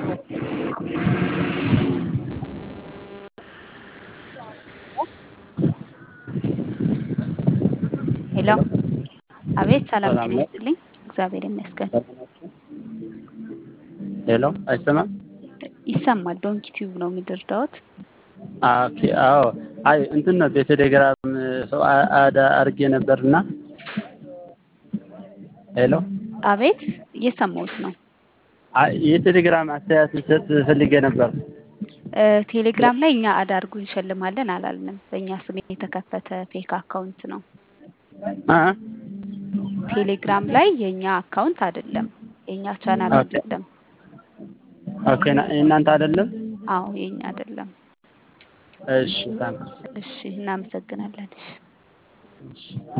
ሄሎ አቤት ሰላም ሰላም ጤና ነው። ይስጥልኝ እግዚአብሔር ይመስገን ሄሎ አይሰማም? ይሰማል ዶንኪ ቲዩብ ነው የሚደርዳውት ኦኬ አዎ አይ እንትን ነው በቴሌግራም ሰው አ- አድ አድርጌ ነበርና ሄሎ አቤት እየሰማሁት ነው አይ የቴሌግራም አስተያየት ልሰጥ ፈልጌ ነበር። እ፣ ቴሌግራም ላይ እኛ አዳርጉ እንሸልማለን አላልንም በእኛ ስም የተከፈተ ፌክ አካውንት ነው አ ቴሌግራም ላይ የእኛ አካውንት አይደለም የእኛ ቻናል ኦኬ አይደለም ኦኬ ና- የእናንተ አይደለም? አዎ የእኛ አይደለም እሺ ታንክስ እሺ እናመሰግናለን እሺ እሺ